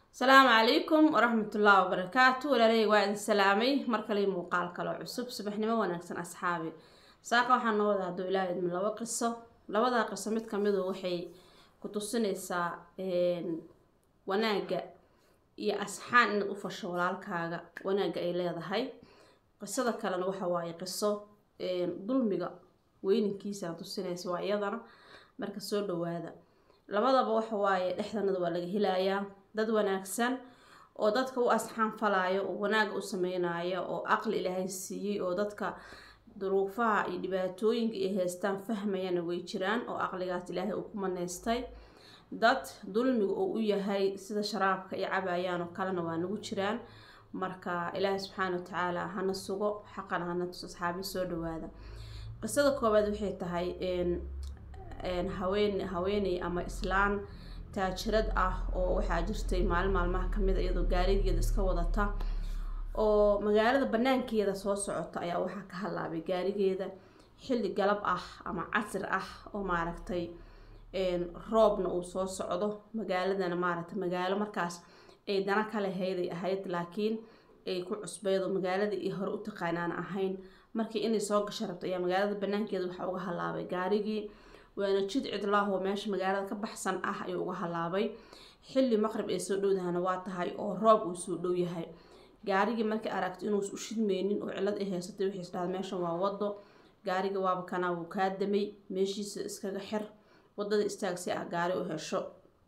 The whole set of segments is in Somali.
asalaamu calaykum waraxmatullaahi wabarakaatu walaalahey waa idin salaamay mar kale muuqaal kaloo cusub subaxnimo wanaagsan asxaabi saaka waxaa noo wada hadduu ilaaha idmin labo qiso labadaa qiso mid kamidu waxay ku tusinaysaa wanaagga iyo asxaan inaad u fasho walaalkaaga wanaagga ay leedahay qisada kalena waxa waaye qiso dulmiga weyninkiisa tusinaysa waa iyadana marka soo dhawaada labadaba waxa waaye dhexdanada waa laga helayaa dad wanaagsan oo dadka u asxaan falaayo oo wanaaga u sameynaya oo aqli ilaahay siiyey oo dadka duruufaha iyo dhibaatooyinka ay haystaan fahmayana way jiraan oo aqligaas ilaahay uu ku maneystay dad dulmiga uu u yahay sida sharaabka ay cabayaan oo kalena waa nagu jiraan marka ilaahay subxaana wa tacaala hana sugo xaqana hana tus asxaabi soo dhawaada qisada koowaad waxay tahay haween haweeney ama islaan taajirad ah oo waxaa jirtay maalin maalmaha kamid a iyadoo gaarigeeda iska wadata oo magaalada banaankeeda soo socota ayaa waxaa ka halaabay gaarigeeda xilli galab ah ama casir ah oo maaragtay roobna uu soo socdo magaaladana maaragtay magaalo markaas ay dana kale hayday ahayd laakiin ay ku cusbeyd oo magaalada iyo hore u taqaanaan ahayn markii inay soo gasha rabto ayaa magaalada banaankeeda waxaa uga halaabay gaarigii waana jid cidlaahoo meesha magaalada ka baxsan ah ayuu uga halaabay xilli maqrib ay soo dhowdahana waa tahay oo roob uu soo dhow yahay gaarigii markay aragto inuus u shidmeynin oo cilad ay haysatay waxay isdhahda meeshan waa wado gaariga waaba kanaa wuu kaa damay meeshiisa iskaga xir wadada istaagsi ah gaari u hesho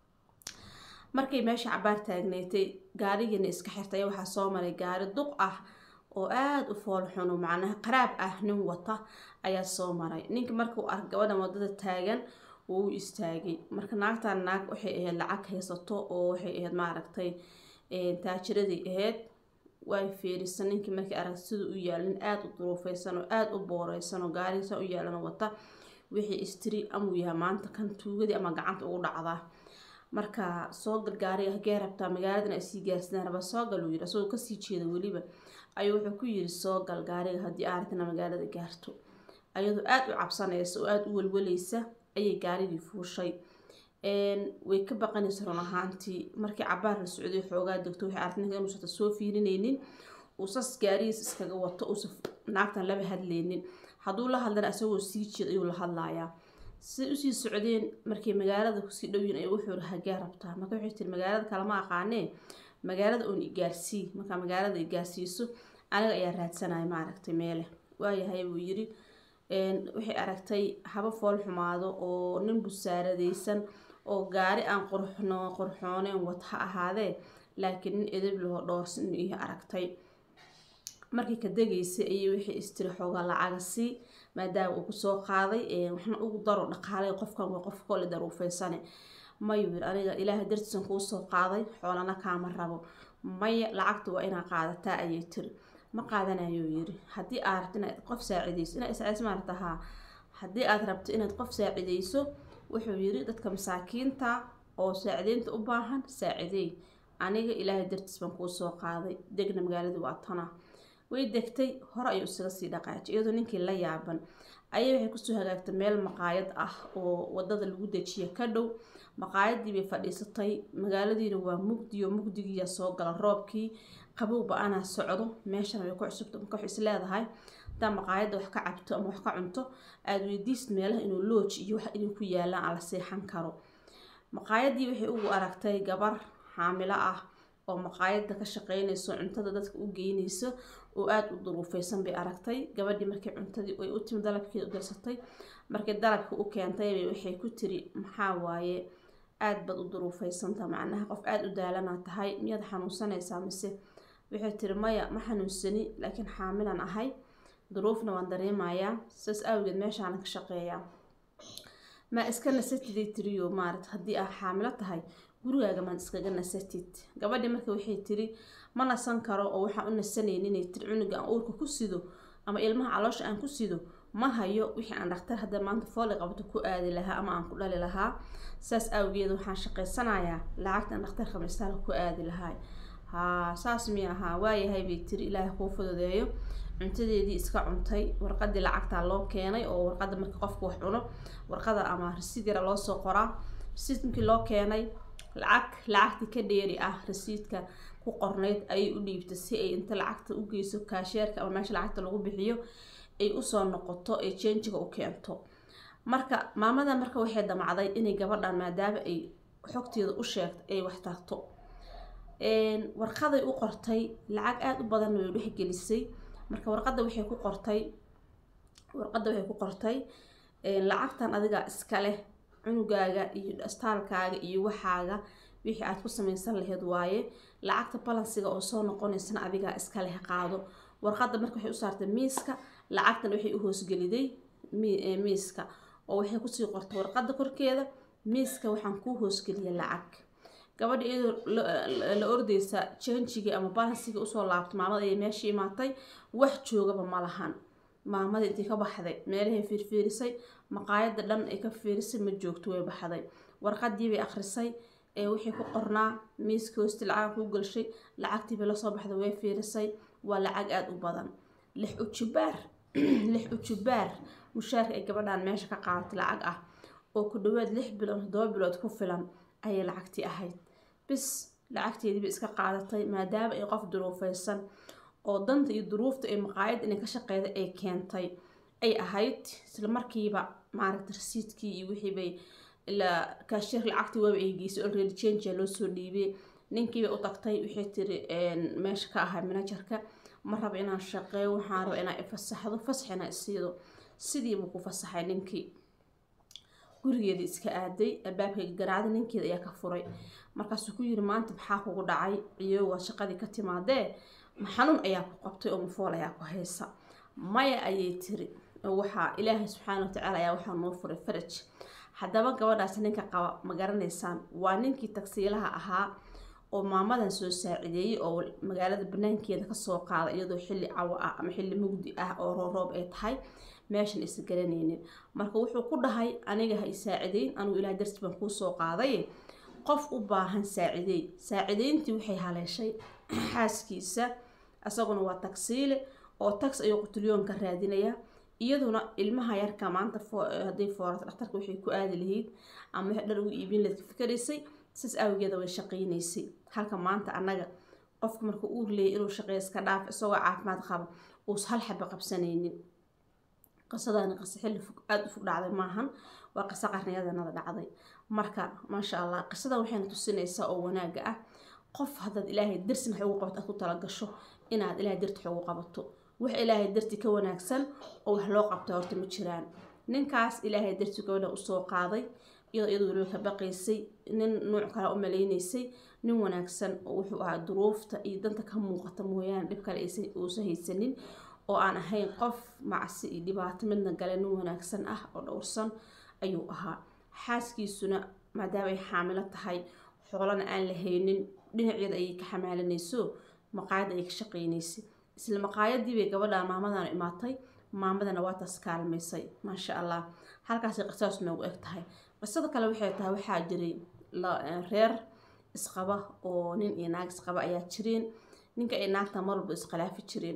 markay meesha cabaar taagneetay gaarigiina iska xirtay waxaa soo maray gaari duq ah oo aada u foolxuno macnaha qaraab ah nin wata ayaa soo maray ninka markuu ark gabadhan wadada taagan wuu u istaagay marka naagtan naag waxay ahayd lacag haysato oo waxay ahayd maaragtay taajiradii ahayd way fiirisa ninkii markii aragta sida u yaalin aada u duruufeysan oo aada u booreysan oo gaarigiisa u yaalan wata wixii istiri amuu yahay maanta kan tuugadii ama gacanta ugu dhacdaa marka soogal gaariga hagee rabtaa magaaladan ay sii gaarsidaan raba soogal uu yiri asagoo kasii jeeda weliba ayuu wuxuu ku yiri soogal gaariga haddii aaragtana magaalada gaarto ayadoo aada u cabsanaysa oo aada u welweleysa ayay gaarigii fuushay way ka baqanaysa run ahaantii markii cabaar la socday xoogaa degto waxay aragtay ninka inuusan soo fiirinaynin uusas gaarigiis iskaga wato uusan naagtan laba hadleynin hadduu la hadlana asagoo sii jeed ayuu la hadlayaa siday usii socdeen markay magaalada kusii dhowyiin ay wuxuu iri hagee rabtaa marka waxay tiri magaalada kalama aqaanee magaalada uun igaarsii markaa magaalada igaarsiiso aniga ayaa raadsanaya maaragtay meele waayahay buu yiri waxay aragtay haba fool xumaado oo nin busaaradeysan oo gaari aan qurxno qurxooneen wad ha ahaadee laakiin nin edeb laho dhoorsan inuu ihi aragtay markii ka degaysay ayay waxay istiri xoogaa lacaga sii maadaama uu kusoo qaaday waxna ugu daro dhaqaalay qofkan waa qof kole daruufeysane mayuu yiri aniga ilaahay dartiisan kuu soo qaaday xoolana kaama rabo maya lacagta waa inaa qaadataa ayay tiri ma qaadanayuu yiri haddii aad rabto inaad qof saacideyso inaad isaacis maarata haa haddii aad rabto inaad qof saacideyso wuxuu yiri dadka masaakiinta oo saacideynta u baahan saacideey aniga ilaahay dartiis baan kuu soo qaaday degna magaaladii waa tana way degtay hore ayuu isaga sii dhaqaajay iyadoo ninkii la yaaban ayay waxay kusoo hagaagtay meel maqaayad ah oo wadada lagu dejiya ka dhow maqaayadii bay fadhiisatay magaaladiina waa mugdiyo mugdigiiya soo gala roobkii qabowba anaa socdo meeshana way ku cusubta marka wax is leedahay hadaa maqaayadda wax ka cabto ama wax ka cunto aada weydiist meelaha inuu looj iyo wax inay ku yaalaan aan la seexan karo maqaayadii waxay ugu aragtay gabar xaamilo ah oo maqaayadda ka shaqeynayso cuntada dadka u geynayso oo aada u duruufeysan bay aragtay gabadhii markii cuntadii ay u timi dalabkeeda u dirsatay markii dalabka u keentay waxay ku tiri maxaa waaye aada baad u duruufeysanta macnaha qof aada u daalanaa tahay miyaad xanuunsanaysaa mise waxay tiri maya ma xanuunsani laakiin xaamilan ahay duruufna waan dareemayaa saas awgeed meeshaana ka shaqeeyaa ma iska nasatiday tiriyo maarata haddii aad xaamilo tahay gurigaaga maad iskaga nasatid gabadhii marka waxay tiri ma nasan karo oo waxaan u nasanaynin inay tiri cunuga aan uurka ku sido ama ilmaha caloosha aan ku sido ma hayo wixii aan dhaktar hadda maanta fooli qabto ku aadi lahaa ama aan ku dhali lahaa saas awgeed waxaan shaqaysanayaa lacagtan dhakhtarka mistaala ku aadi lahaa haa saas mi ahaa waayahay bay tiri ilaahay kuu fududeeyo cuntadeedii iska cuntay warqadii lacagtaa loo keenay oo warqada marka qofka wax cuno warqada ama risiid yara loosoo qoraa risiid markii loo keenay lacag lacagti ka dheeri ah rasiidka ku qornayd ayay u dhiibtay si ay inta lacagta u geyso kaasheerka ama meesha lacagta lagu bixiyo ay usoo noqoto ee jenjiga u keento marka maamada marka waxay damacday inay gabadhan maadaama ay xogteeda u sheegtay ay wax tarto warqaday u qortay lacag aada u badan way dhexgelisay marka warqada waxay ku qortay warqadda waxay ku qortay lacagtan adiga iska leh cunugaaga iyo astaalkaaga iyo waxaaga wixii aad ku samaysan laheyd waaye lacagta balansiga oo soo noqonaysana adigaa iska leh qaado warqadda marka waxay u saartay miiska lacagtan waxay u hoosgeliday miiska oo waxay kusii qortay warqadda korkeeda miiska waxaan kuu hoosgeliyay lacag gabadha iyadoo la ordeysa janjigii ama balansigii usoo laabtay maamada ayay meesha imaatay wax joogaba ma lahan maamada intii ka baxday meelahay fiirfiirisay maqaayada dhan ay ka fiirisay ma joogto way baxday warqadii bay akhrisay ee wixii ku qornaa miiska hoosti lacaga ku galshay lacagtiibay lasoo baxday way fiirisay waa lacag aada u badan lix ujubaar lix ujubaar mushaarka ay gabadhan meesha ka qaadatay lacag ah oo ku dhawaad lix bilood toddoba bilood ku filan ayay lacagtii ahayd bis lacagteediiba iska qaadatay maadaama ay qof duruufeysan oo danta iyo duruufta ay maqaayad inay ka shaqeyda ay keentay ay ahayd isla markiiba maaragta rasiidkii iyo wixiibay ilaa kaasheer lacagtii waaba ay geysay already change loo soo dhiibay ninkiibay u tagtay waxay tiri meesha ka ahay managerka ma raba inaan shaqeeyo waxaan raba inaan ifasaxdo fasaxina isiido sidiibuu ku fasaxay ninkii gurigeeda iska aaday albaabkayga garaacday ninkeeda ayaa ka furay markaasuu ku yiri maanta maxaa kugu dhacay ciyo waa shaqadii ka timaadee xanuun ayaa ku qabtay oo mafool ayaa ku haysa maya ayay tiri waxaa ilaahay subxaana watacaala ayaa waxaa noo furay faraj haddaba gabadhaas ninka qaba ma garanaysaan waa ninkii tagsiilaha ahaa oo maamadan soo saacideeyey oo magaalada banaankeeda kasoo qaaday iyadoo xilli cawo ah ama xilli mugdi ah oo rooroob ay tahay meeshan isa garanaynin marka wuxuu ku dhahay aniga ha isaacideyn anigu ilaah darsi baan kuu soo qaaday qof u baahan saacideey saacideyntii waxay haleeshay xaaskiisa isaguna waa tagsiile oo tax ayuu qutulyoonka raadinaya iyaduna ilmaha yarka maanta hadday foorato dhakhtarka waxay ku aadi lahayd ama wixii dhar ugu iibin lahayd ka fikiraysay saas awgeeda way shaqaynaysay halka maanta annaga qofka marka uu leeyay inuu shaqeeyo iska dhaaf isagoo caafimaad qaba uus hal xaba qabsanaynin qisadani qisa xilli fog aada u fog dhacday maahan waa qiso qarniyadanada dhacday marka maasha allah qisadan waxayna tusinaysaa oo wanaaga ah qof haddaad ilaahay darsin wax ugu qabato aad ku talagasho inaad ilaahay darti wax ugu qabato wax ilaahay darti ka wanaagsan oo wax loo qabta horta ma jiraan ninkaas ilaahay darti gabadha usoo qaaday iyadoo iyadu weliba ka baqaysay nin nuuc kale u malaynaysay nin wanaagsan oo wuxuu ahaa duruufta iyo danta ka muuqata mooyaane dhib kale uusa haysanin oo aan ahayn qof macsi iyo dhibaato midna gale nin wanaagsan ah oo dhowrsan ayuu ahaa xaaskiisuna maadaama ay xaamilo tahay xoolana aan la haynin dhinaceeda ayay ka xamaalinayso maqaayad ayay ka shaqaynaysay isla maqaayadii bay gabadha maamadan imaatay maamadana waa taas kaalmaysay maasha allah halkaasay qisaas noogu eg tahay qisada kale waxay tahay waxaa jiray reer isqaba oo nin iyo naag isqaba ayaa jireen ninka ay naagta marwalba iskhilaafi jireen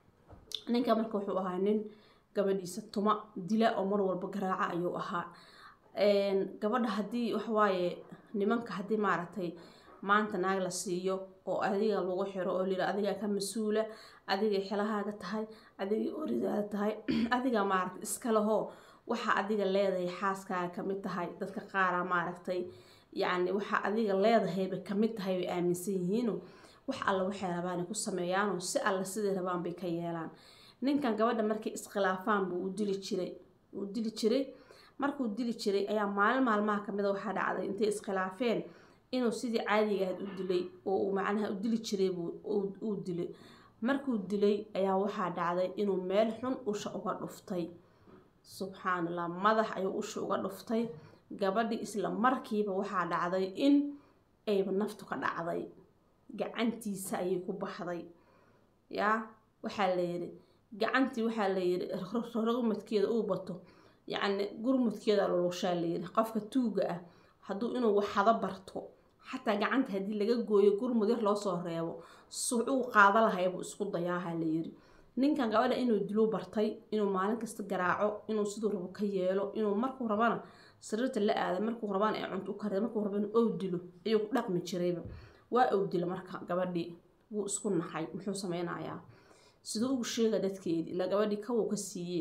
ninka marka wuxuu ahaa nin gabadhiisa tuma dila oo mar walba garaaca ayuu ahaa gabadha haddii waxawaaye nimanka haddii maaragtay maanta naag la siiyo oo adiga lagu xiro oo lira adigaa ka mas-uula adigay xelahaaga tahay adigay oridaada tahay adiga maaragtay iska lahoo waxa adiga leedahay xaaskaaga kamid tahay dadka qaara maaragtay yacni waxa adiga leedahayba kamid tahay bay aaminsan yihiino wax alla waxay rabaan ku sameeyaanoo si alla siday rabaan bay ka yeelaan ninkan gabadha markay iskhilaafaan buu u dili jiray uu dili jiray markuu dili jiray ayaa maalin maalmaha kamida waxaa dhacday intay iskhilaafeen inuu sidii caadiga ahayd u dilay oo uu macnaha u dili jiray uu dilay markuu dilay ayaa waxaa dhacday inuu meel xun usha uga dhuftay subxaan allah madax ayuu usha uga dhuftay gabadhii isla markiiba waxaa dhacday in ayba naftu ka dhacday gacantiisa ayay ku baxday yaa waxaa la yiri gacantii waxaa la yiri rogmadkeeda uu bato yacni gurmudkeeda lulushaa la yiri qofka tuuga ah hadduu inuu waxada barto xataa gacanta haddii laga gooyo gurmud yar loosoo reebo suucuu qaada lahaybuu isku dayaaha la yiri ninkan gabadha inuu diluu bartay inuu maalin kasta garaaco inuu siduu rabo ka yeelo inuu markuu rabana sariirta la aaday markuu rabaan ee cunto u kariya markuu rabaan ou dilo ayuu ku dhaqmi jirayba waa ou dila marka gabadhii wuu isku naxay muxuu sameynayaa siduu ugu sheega dadkeedii ilaa gabadhii kawuu ka siiyey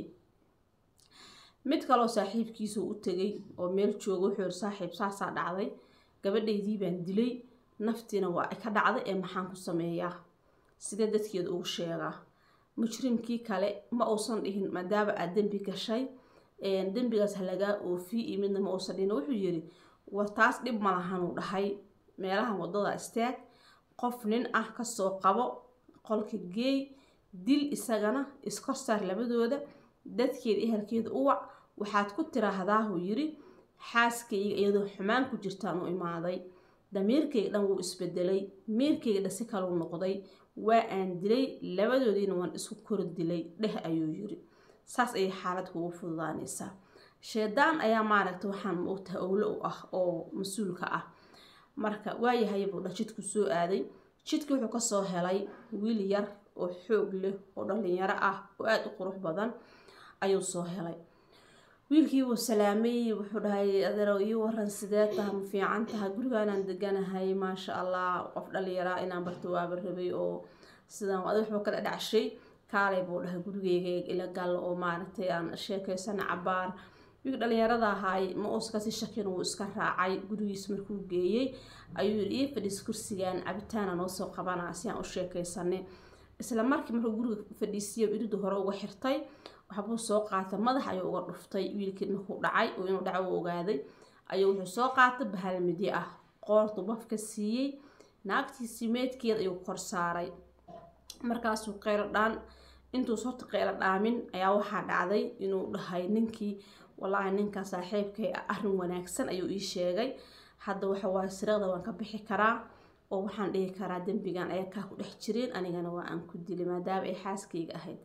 mid kaloo saaxiibkiisu u tegay oo meel jooga wuxuu yiri saaxiib saasaa dhacday gabadhaydii baan dilay naftiina waa ay ka dhacday ee maxaan ku sameeyaa sidee dadkeeda ugu sheegaa mujrimkii kale ma uusan dhihin maadaama aad dembi gashay dembigaas halagaa oofi iyo midna ma uusan dhihin wuxuu yiri war taas dhib ma lahanuu dhahay meelahan wadada istaag qof nin ah kasoo qabo qolka geey dil isagana iskor saar labadooda dadkeeda ehelkeeda u wac waxaad ku tiraahdaahuu yiri xaaskayga iyadoo xumaan ku jirtaan u imaaday damiirkayga dhan wuu isbedelay miirkayga dhan si kaluu noqday waa aan dilay labadoodiina waan isku kor dilay dheh ayuu yiri saas ayay xaalad kugu fududaanaysaa sheedaan ayaa maaragta waxaan moogtaha owlo u ah oo mas-uulka ah marka waayahay buu dha jidku soo aaday jidka wuxuu kasoo helay wiil yar oo xoog leh oo dhalinyaro ah oo aada u qurux badan ayuu soo helay wiilkii wuu salaamay wuxuu dhahay adeerow ii waran sidee taha ma fiican taha gurigaanaan deganahay maasha allah qof dhalinyaraa inaan barto waaba rabay oo sidaan adi waxba kala dhacshay kaalay buu dhahay gurigeyga ila gal oo maaragtay aan sheekeysana cabaar wiil dhalinyarada ahaay ma uuskasi shakin wuu iska raacay gurigiis markuu geeyey ayuu yiri ii fadhiis kursigan cabitaana noo soo qabanaa si aan u sheekeysanay isla markii markuu guriga fadhiisiyo iridu hore uga xirtay waxbuu soo qaatay madax ayuu uga dhuftay wiilkii markuu dhacay oo inuu dhaco u ogaaday ayuu wuxuu soo qaatay bahal midi ah qoortu bafka siiyey naagtiisii meedkeeda ayuu kor saaray markaasuu qeylo dhaan intuu horta qeylo dhaamin ayaa waxaa dhacday inuu dhahay ninkii wallaahi ninkaa saaxiibkay arrin wanaagsan ayuu ii sheegay hadda waxa waaye sirada waan ka bixi karaa oo waxaan dhihi karaa dembigan ayaa kaa ku dhex jireen anigana waa aan ku dilay maadaama ay xaaskayga ahayd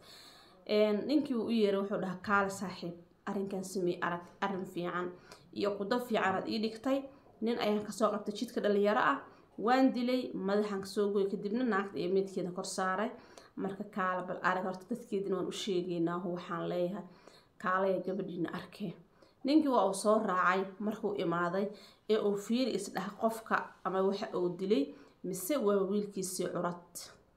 ninkii uu u yeeray wuxuu dhahaa kaale saaxiib arrinkan samey arag arrin fiican iyo qudo fiicanaad ii dhigtay nin ayaan kasoo qabtay jidka dhalinyaro ah waan dilay madaxaan kasoo goy kadibna naagta iyo meydkeeda kor saaray marka kaale bal arag horta dadkeedina waan u sheegaynaa waxaan leeyahay kaalaya gabadhiina arkee ninkii waa uu soo raacay markuu imaaday ee uu fiiri isdhaha qofka ama waxa uu dilay mise waa wiilkiisii curad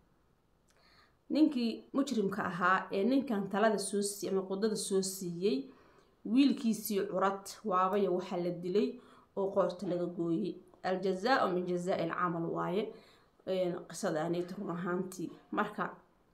ninkii mujrimka ahaa ee ninkan talada soo siiyey ama qudada soo siiyey wiilkiisii curad waabaya waxaa la dilay oo qoorta laga gooyey aljazaau min jazaa-i alcamal waaye qisadaanit run ahaantii marka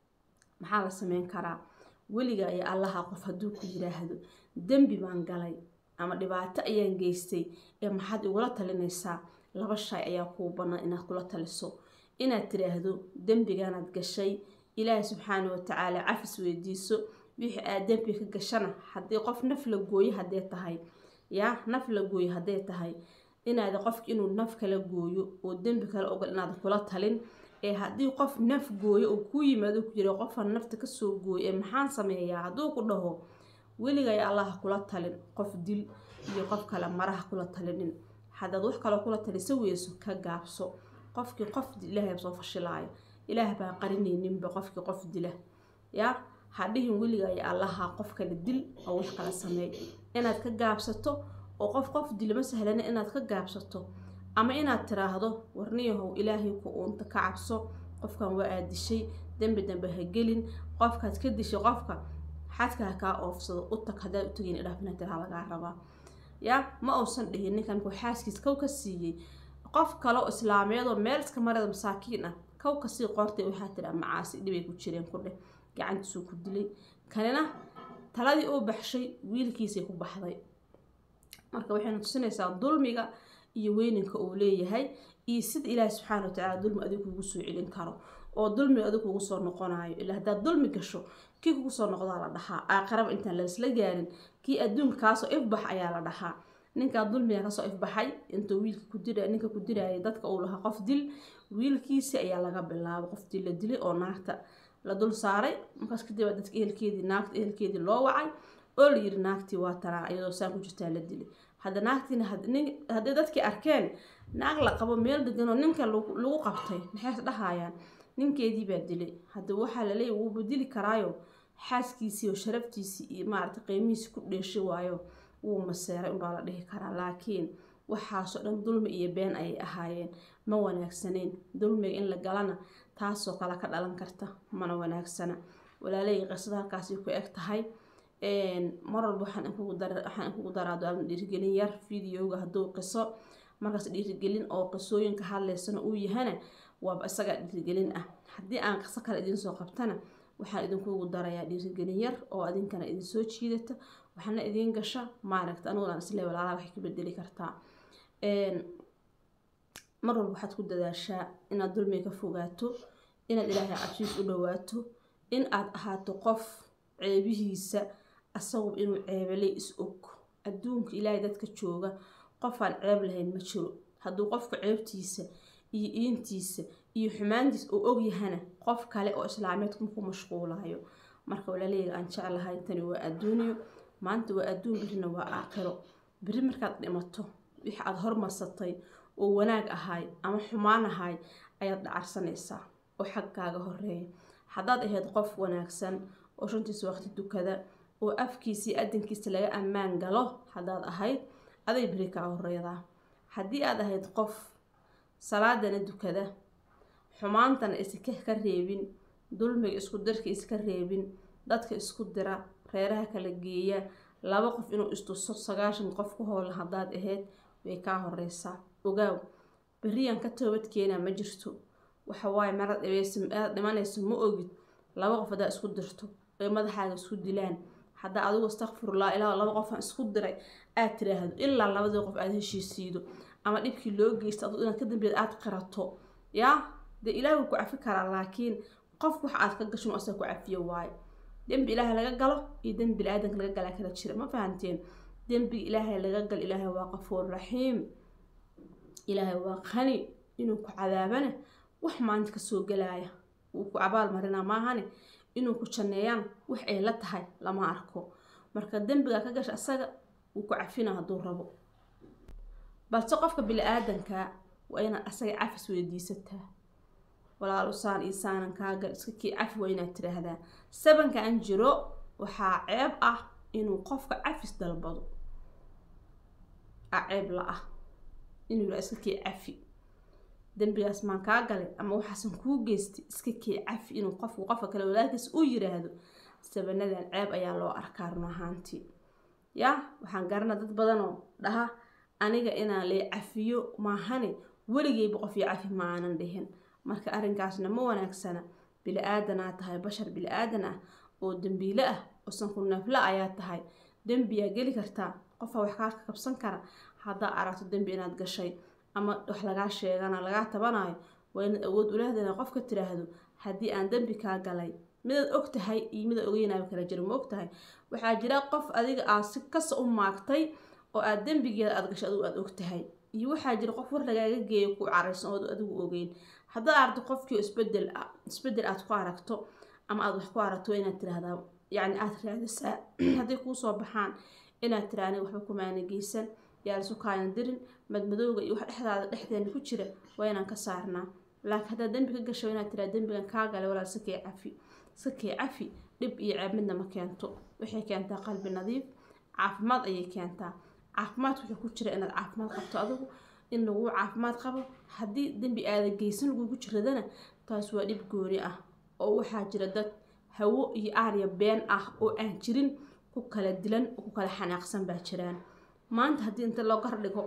maxaa la sameyn karaa weliga iyo allaha qof hadduu ku yiraahdo dembi baan galay ama dhibaato ayaan geystay ee maxaad igula talinaysaa laba shay ayaa kuu bannaan inaad kula taliso inaad tiraahdo dembiganaad gashay ilaahi subxaana watacaala cafis weydiiso wixii aad dembi ka gashana haddii qof naf la gooyo haddee tahay yaa naf la gooyo haddee tahay inaad qofka inuu naf kala gooyo oo dembi kale ogol inaad kula talin ee haddii qof naf gooyo oo kuu yimaado ku jira qofan nafta kasoo gooyo ee maxaan sameeyaa hadduu ku dhaho weligay allaha kula talin qof dil iyo qof kale maraha kula talinin haddaad wax kaloo kula talisa weyso ka gaabso qofkii qof ilaahay soo fashilaayo ilaah baa qarinayninba qofkii qof dila yaa hadhihin weligay allaha qof kale dil oo wax kala sameey inaad ka gaabsato oo qof qof dilma sahlana inaad ka gaabsato ama inaad tiraahdo warniyahow ilaahay ku uunta ka cabso qofkan waa aad dishay dembi dambe ha gelin qofkaad ka dishay qofka xadka ha kaa oofsado u tag haddaad u tagin idhaafina tiraa lagaa rabaa yaa ma uusan dhihin ninkan ku xaaskiis kow ka siiyey qof kale oo islaameed oo meel iska marada masaakiin ah kow kasii qoortay waxaa tiraa macaasi dhibay ku jireen ku dheh gacantiisuu ku dilay kanina taladii uu baxshay wiilkiisay ku baxday marka waxayna tusinaysaa dulmiga iyo weyninka uu leeyahay iyo sida ilaahi subxaana watacaala dulmi adigu kugu soo celin karo oo dulmiga adigu kugu soo noqonayo ilaa haddaad dulmi gasho kii kugu soo noqdaa la dhahaa aakhiraba intaan laisla gaarin kii adduunka kaasoo ifbax ayaa la dhahaa ninkaa dulmiga kasoo ifbaxay intuu wiilka ku dira ninka ku dirayay dadka uu lahaa qof dil wiilkiisi ayaa laga bilaabay qof dil la dilay oo naagta la dul saaray markaas kadib dadka ehelkeedii naagta ehelkeedii loo wacay oo la yiri naagtii waa tanaa iyadoo saan ku jirtaa la dilay hadda naagtiina haddii dadkii arkeen naag la qabo meel deganoo ninka lagu qabtay maxay dhahayaan ninkeedii baa dilay hadda waxaa laleeyahy wuuba dili karaayo xaaskiisii oo sharaftiisii iyo maarata qiimihiisi ku dheeshay waayo wuu maseeray unbaa la dhihi karaa laakiin waxaasoo dhan dulmi iyo been ayay ahaayeen ma wanaagsaneyn dulmiga in la galana taasoo kale ka dhalan karta mana wanaagsana walaalahayga qisada halkaasi ku eg tahay mar walba waxaan inkugu daraa duaalma dhiirigelin yar videoga hadduu qiso markaas dhiirigelin oo qisooyinka hadlaysana uu yahana waaba isaga dhiirigelin ah haddii aan qiso kale idinsoo qabtana waxaan idinkugu darayaa dhiirigelin yar oo adinkana idinsoo jiidata waxaana idiin gasha maaragta aniguna aan isle walaalaha waxay ka bedeli kartaa mar walba waxaad ku dadaashaa inaad dulmiga ka fogaato inaad ilaahay cabsiis u dhawaato in aad ahaato qof ceebihiisa asagu inuu ceebelay is og adduunka ilaahay dadka jooga qofaan ceeb lahayn ma jiro hadduu qofka ceebtiisa iyo iintiisa iyo xumaantiisa uu ogyahana qof kale oo islaameedku ku mashquulayo marka walaaleyga aan jeclahay tani waa adduuniyo maanta waa adduun birina waa aakhiro beri markaad dhimato wixii aada hormarsatay oo wanaag ahay ama xumaan ahay ayaad dhacarsanaysaa oo xaggaaga horeeya haddaad ahayd qof wanaagsan oo shantiisa waqti dukada oo afkiisii adinkiisa laga ammaan galo haddaad ahayd aday beri kaa horeydaa haddii aad ahayd qof salaadana dukada xumaantana iska ka reebin dulmiga isku dirka iska reebin dadka isku dira reeraha kala geeya laba qof inuu istuso sagaashan qof ku howla haddaad ahayd way kaa horeysaa ogaaw beriyan ka toobadkeena ma jirto waxawaaye marad aad dhimanayso ma ogid laba qof haddaa isku dirto ay madaxaaga isku dilaan haddaa adigu astakfirullah ilaa laba qofaan isku diray aad tiraahdo ilaa labadii qof aada heshiisiido ama dhibkii loo geysta adu inaad ka dambeed aada qirato yaa dee ilaahi wuu ku cafi karaa laakiin qof wax aad ka gashin asaga ku cafiyo waayo dembi ilaahay laga galo iyo dembi bini-aadanka laga galaa kala jira ma fahanteen dembiga ilaahay laga gal ilaahay waa qafuur raxiim ilaahay waa qani inuu ku cadaabana wax maanta kasoo galaaya wuu ku abaal marinaa maahane inuu ku janneeyaan wax ay la tahay lama arko marka dembigaa ka gasha asaga wuu ku cafina hadduu rabo balse qofka bili-aadanka waa inaad asaga cafis weydiisataa walaal usaan iyo saanan kaagal iska kii cafi waa inaad tiraahdaa sabanka an jiro waxaa ceeb ah inuu qofka cafis dalbado a ceeb la ah inuu yira iska kii cafi dembigaas maan kaa galay ama waxaasan kuu geystay iska kii cafi inuu qofku qofka kale walaalkiis u yiraahdo sabanadan ceeb ayaa loo arkaa run ahaantii yaa waxaan garana dad badanoo dhaha aniga inaan lee cafiyo maahane weligeyba qof iyo cafi ma aanan dhihin marka arrinkaasna ma wanaagsana bili-aadanaa tahay bashar bili-aadan ah oo dembiile ah oo sanku neefla ayaa tahay dembiyaa geli kartaa qofaa wax kaa kabsan kara haddaa aragto dembi inaad gashay ama wax lagaa sheegana lagaa tabanayo waa inaad awood ulahdana qofka tiraahdo haddii aan dembi kaa galay midaad og tahay iyo midaad ogeynaaba kala jiro ma og tahay waxaa jira qof adiga aad si kasta u maagtay oo aad dembigeeda aad gashay adigu aada og tahay iyo waxaa jira qof war lagaaga geeyo ku caraysan ood adigu ogeyn haddaad aragto qofkii isbedel isbedel aad ku aragto ama aada wax ku aragto waa inaad tiraahdaa yacni aada raadisaa hadday kuusoo baxaan inaad tira aniga waxba kumaana geysan yaa lisu kaayan dirin madmadowga iyo wax dhexdaada dhexdeena ku jira waa inaan ka saarnaa laakiin haddaad dembi ka gasho inaad tiraa dembigan kaa galay walaal sakee cafi sakee cafi dhib iyo ceeb midna ma keento waxay keentaa qalbi nadiif caafimaad ayay keentaa caafimaad wuxuu ku jira inaad caafimaad qabto adigu in lagu caafimaad qabo haddii dembi aada geysan lagugu jiradana taas waa dhib gooni ah oo waxaa jira dad hawo iyo aarya been ah oo aan jirin ku kala dilan oo ku kala xanaaqsan baa jiraan maanta haddii inta loo gardhigo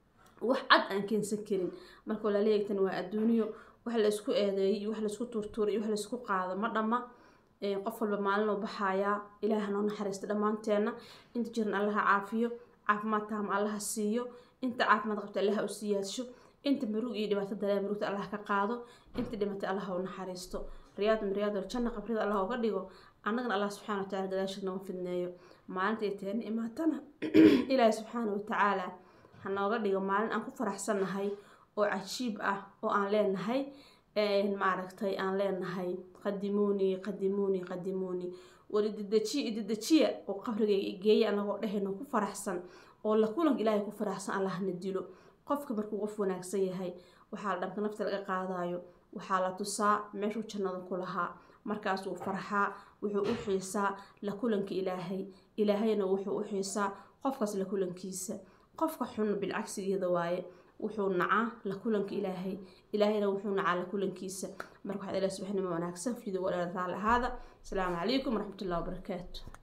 wax cad aan keensan karin marka walaaleyagtan waa adduuniyo wax laysku eedeeyay iyo wax laysku tuurtuuray iyo wax laysku qaado ma dhamma qof walba maalin oo baxayaa ilaaha noo naxariista dhammaanteenna inta jiran allaha caafiyo caafimaad taama allaha siiyo inta caafimaad qabta allaha u siyaadsho inta murug iyo dhibaato dalee murugta allah ka qaado inta dhimatay allaha u naxariisto riyaad miriyaadol janna qabrida allah uga dhigo annagana allah subxana watacala gadaasheed noga fidneeyo maalinta ay teena imaatana ilaahi subxaana watacaala ha nooga dhigo maalin aan ku faraxsannahay oo cajiib ah oo aan leenahay maaragtay aan leenahay qadimuuni qadimuuni qadimuuni war ididejiya ididejiya oo qabrigayga igeeya anagoo dhehayno ku faraxsan oo la kulanka ilaahay ku faraxsan allahna dilo qofka markuu qof wanaagsan yahay waxaa la dhanka nafta laga qaadayo waxaa la tusaa meeshuu jannada ku lahaa markaasuu farxaa wuxuu u xiisaa la kulanka ilaahay ilaahayna wuxuu u xiisaa qofkaas la kulankiisa qofka xun bilcagsigeeda waaye wuxuu nacaa la kulanka ilaahay ilaahayna wuxuu nacaa la kulankiisa marka waxaad ilaah subaxnimo wanaagsan fiideo walaal raali ahaada asalaamu calaykum waraxmatullahi wabarakaatu